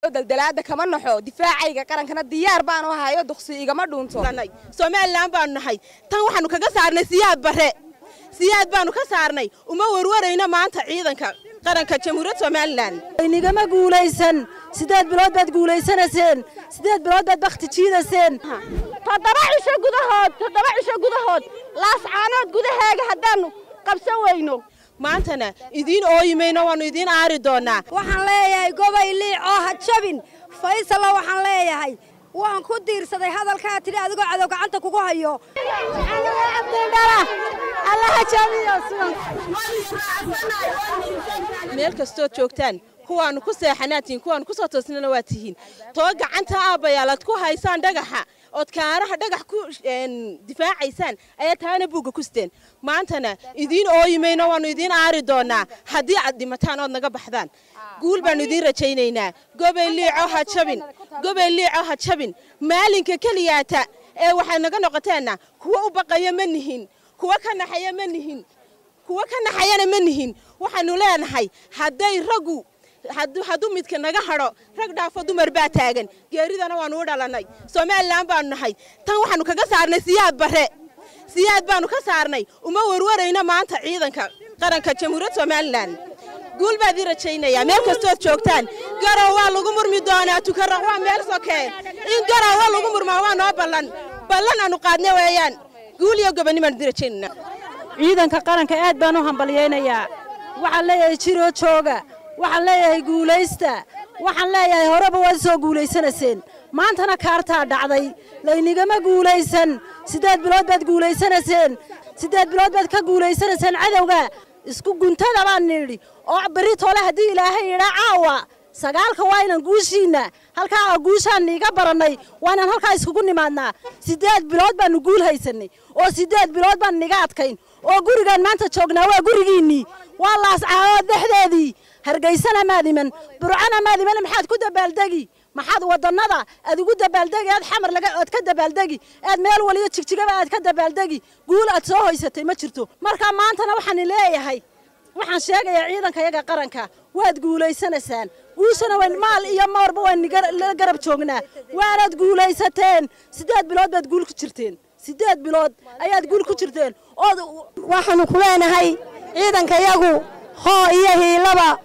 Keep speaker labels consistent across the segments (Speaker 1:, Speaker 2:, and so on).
Speaker 1: daldalaada kama naxo difaacayga qarankana diyaar baanu ahayo duqsi igama dhuunto
Speaker 2: somalilan baanu nahay tan waxaanu kaga saarnay siyaad bare siyaad baanu ka saarnay uma warwarayno maanta ciidanka qaranka jamhuuriyadda somalilan
Speaker 3: inigama guulaysan sideed bilood baad guulaysanayseen sideed bilood baad bakti jiidayseen
Speaker 4: toddoba cisho gudahood toddoba cisho gudahood laascaanood gudaheega haddaannu qabsan weyno
Speaker 2: maantana idiin ooyimayno waannu idiin aari doonnaa
Speaker 5: waxaan leeyahay gobay liic oo ha jabin faysalla waxaan leeyahay waan ku diirsaday hadalkaa tidhi adigoo cadow gacanta kugu hayo
Speaker 2: meel kastood joogtaan kuwaannu ku seexanaatiin kuwaannu ku soo toosnana waa tihiin too gacanta aabbayaalaad ku haysaan dhagaxa ood kaaraha dhagax ku difaacaysaan ayaa taana buugga ku siteen maantana idiin ooyimayno waannu idiin aari doonnaa haddii aad dhimataan ood naga baxdaan guul baannu idiin rajaynaynaa gobay liico ha jabin gobay liico ha jabin maalinka keliyaata ee waxay naga noqoteenna kuwa u baqaya ma nihin kuwa ka naxaya ma nihin kuwa ka naxayana ma nihin waxaannu leenahay hadday raggu hadduu midka naga hadho rag dhaafo dumar baa taagan geeridana waannu u dhalannay somalilan baanu nahay tan waxaannu kaga saarnay siyaad bare siyaad baannu ka saarnay uma warwarayno maanta ciidanka qaranka jamhuuriyadda somalilan guul baad ii rajaynayaa meel kastood joogtaan garow waa lagu murmi doonaa tukaraq waa meel sokee in garow waa lagu murmaa waa noo ballan ballan aanu qaadne weeyaan guul iyo gobonnimaan idin rajaynaynaa
Speaker 3: ciidanka qaranka aad baan u hambalyaynayaa waxaan leeyahay jiroo jooga waxaan leeyahay guulaysta waxaan leeyahay horeba waad soo guulaysanayseen maantana kaartaa dhacday laynigama guulaysan siddeed bilood baad guulaysanayseen siddeed bilood baad ka guulaysanayseen cadowga isku guntada baan nidhi oo berri toole haddii ilaahay idhaa caawa sagaalka waa inaan guushiinna halkaa guushaan niiga barannay waa inaan halkaa iskugu nimaadnaa siddeed bilood baannu guul haysannay oo siddeed bilood baan niga adkayn oo gurigaan maanta joognaa waa gurigiinnii waa laascaaood dhexdeedii hargaysana maad iman burcana maad iman maxaad ku dabaaldegi maxaad wadannada aad ugu dabaaldegi aad xamar laga ood ka dabaaldegi aad meel waliyo jigjigaba aad ka dabaaldegi guul aad soo hoysatay ma jirto marka maantana waxaan leeyahay waxaan sheegayaa ciidanka yaga qaranka waad guulaysanaysaan guushana wayn maal iyo moorba waan la garab joognaa waanaad guulaysateen siddeed bilood baad guul ku jirteen siddeed bilood ayaad guul ku jirteen ood
Speaker 5: waxaannu ku leenahay ciidanka yagu hoo iyo hiilaba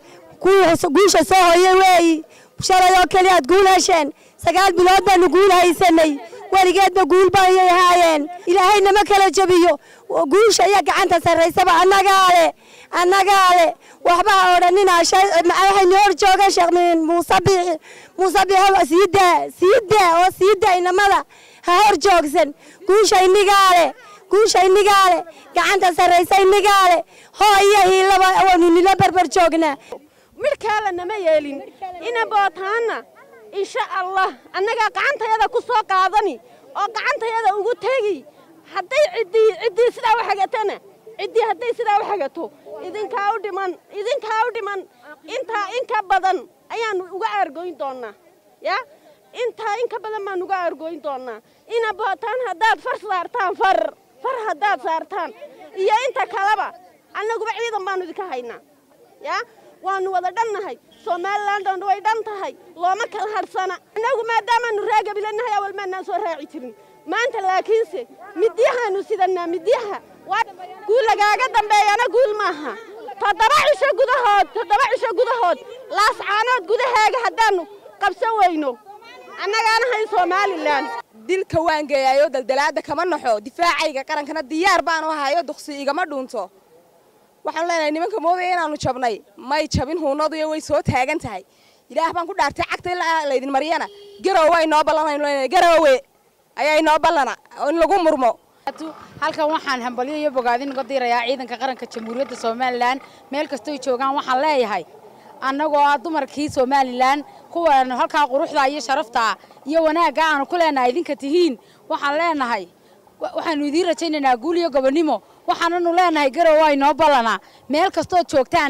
Speaker 5: guusha soo hoye weeyi shalay oo keli aad guul hesheen sagaal bilood baannu guul haysannay weligeedba guul baayay ahaayeen ilaahay nama kala jebiyo guusha iyo gacanta sarraysaba annagaa le annagaa le waxba ha odhanina waxaynu hor jooga sheekh muuse biixi muuse biixi siidaa siidaa oo siidaa inamada ha hor joogsan guusha innigaa le guusha innigaa le gacanta sarraysa innigaa le hoo iyo hiilaba waanu nila barbar joognaa
Speaker 4: midhkaala nama yeelin ina bootaanna insha allah annagaa gacantayada ku soo qaadani oo gacantayada ugu tegi hadday ciddii ciddii sidaa u xagatana ciddii hadday sidaa u xagato idinkaa u dhiman idinkaa u dhiman intaa in ka badan ayaannu uga aargoyn doonnaa ya intaa in ka badan baannu uga aargoyn doonnaa ina bootaan haddaad far saartaan far far haddaad saartaan iyo inta kaleba annaguba ciidan baannu idinka haynaa ya waannu wada dhannahay somalilan dhan way dhan tahay looma kala hadhsana annagu maadaamaannu raagabilanahay awal maannaan soo raaci jirin maanta laakiinse midyahaannu sidannaa midyaha guul lagaaga dambeeyana guul maaha toddoba cisho gudahood toddoba cisho gudahood laascaanood gudaheega haddaannu qabsan weyno annagaana hayn somalilan
Speaker 1: dilka waan geeyayo daldalaada kama naxo difaacayga qarankana diyaar baanu ahayo duqsi igama dhuunto waxaanu leenahay nimanka moodaya inaannu jabnay may jabin huunaduyo way soo taagan tahay ilaah baan ku dhaartay cagta ilaa laydin mariyana garowe inoo ballanaynu leenahay garowe ayaa inoo ballana in lagu murmo
Speaker 6: halkan waxaan hambalyo iyo bogaadin uga diirayaa ciidanka qaranka jamhuuriyadda somalilan meel kastoy joogaan waxaan leeyahay annagoo ah dumarkii somalilan kuwaanu halkaa quruxda iyo sharafta iyo wanaagga aanu ku leenahay idinka tihiin waxaan leenahay waxaanu idiin rajaynaynaa guul iyo gobonnimo waxaananu leenahay garow waa inoo ballanaa meel kastood joogtaanna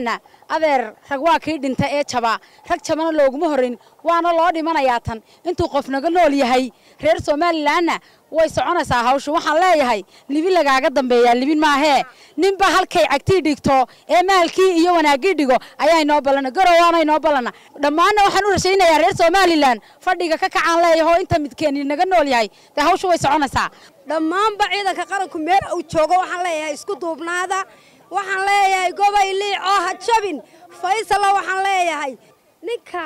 Speaker 6: adeer rag waa kii dhinta ee jaba rag jabana looguma horrayn waana loo dhimanayaa tan intuu qof naga nool yahay reer somalilanna way soconaysaa hawshu waxaan leeyahay libin lagaaga dambeeyaa libin maahee ninba halkay cagtii dhigto ee maalkii iyo wanaaggii dhigo ayaa inoo ballana garowaana inoo ballana dhammaanna waxaan u rashaynayaa reer somalilan fadhiga ka kacaan leeyaho inta midkeeni naga nool yahay dee hawshu way soconaysaa
Speaker 5: dhammaanba ciidanka qaranku meel uu joogo waxaan leeyahay isku duubnaada waxaan leeyahay gobay liicoo ha jabin faysalla waxaan leeyahay ninka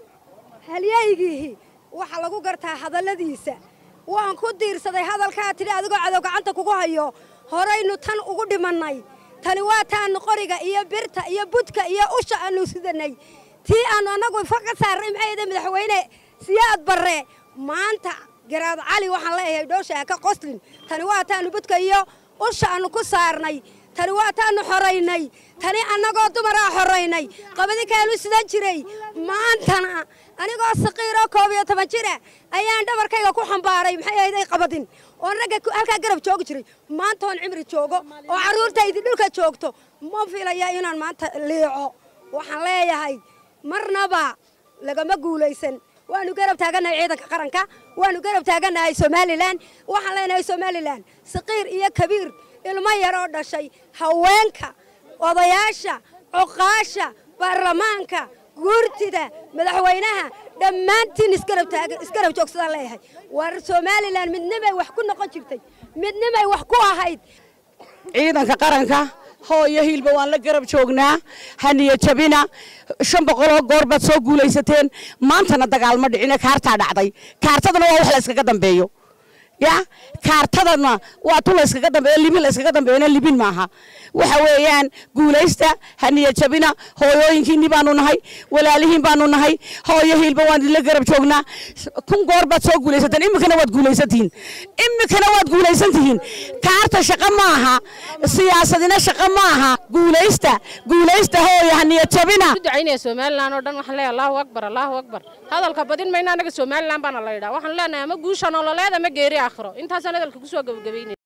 Speaker 5: halyaygiihi waxaa lagu gartaa hadalladiisa waan ku diirsaday hadalkaa tidhi adigoo cadow gacanta kugu hayo horaynu tan ugu dhimannay tani waa taannu qoriga iyo birta iyo budka iyo usha aannu sidanay tii aannu annagu fa ka saarnay maxay ahayd madaxweyne siyaad barre maanta garaad cali waxaan leeyahay dhoosha ha ka qoslin tani waa taannu budka iyo usha aannu ku saarnay tani waa taannu xoraynay tani annagoo dumaraa xoraynay qabadinkaanu sidan jiray maantana anigoo saqiiroo koob iyo toban jira ayaan dhabarkayga ku xambaaray maxay ahayday qabadin oon ragga halkaa garab joogi jiray maanta oon cimri joogo oo carruurtaydi dhulka joogto ma filaya inaan maanta liico waxaan leeyahay marnaba lagama guulaysan waanu garab taagannahay ciidanka qaranka waanu garab taagannahay somalilan waxaan leenahay somalilan saqiir iyo kabiir ilmo yaroo dhashay haweenka odayaasha cuqaasha baarlamaanka guurtida madaxweynaha dhammaantiin isgarab joogsadaan leeyahay war somalilan midnimay wax ku noqon jirtay midnimay wax ku ahayd
Speaker 7: ciidanka qaranka hooyo hiilba waan la garab joognaa haniya jabina shan boqoloo goor baad soo guulaysateen maantana dagaalma dhicine kaartaa dhacday kaartadana waa wax la yskaga dambeeyo ya kaartadana waa tu la yskaga dambeeyo libin la yskaga dambeeyona libin maaha waxa weeyaan guulaysta haniya jabina hooyooyinkiinni baanu nahay walaalihiin baanu nahay hooyo hiilba waan idinla garab joognaa kun goor baad soo guulaysateen iminkana waad guulaysantihiin iminkana waad guulaysantihiin kaarta shaqo maaha siyaasadina shaqo maaha guulaysta guulaysta hooyo haniya jabina
Speaker 8: ducaynaya somalilan oo dhan waxaan leeyahay allahu akbar allahu akbar hadalka badin mayna anaga somalilan baana la yidhaa waxaan leenahay ama guusha nololeed ama geeri aakhiro intaasaan hadalka kusoo gabagabaynaya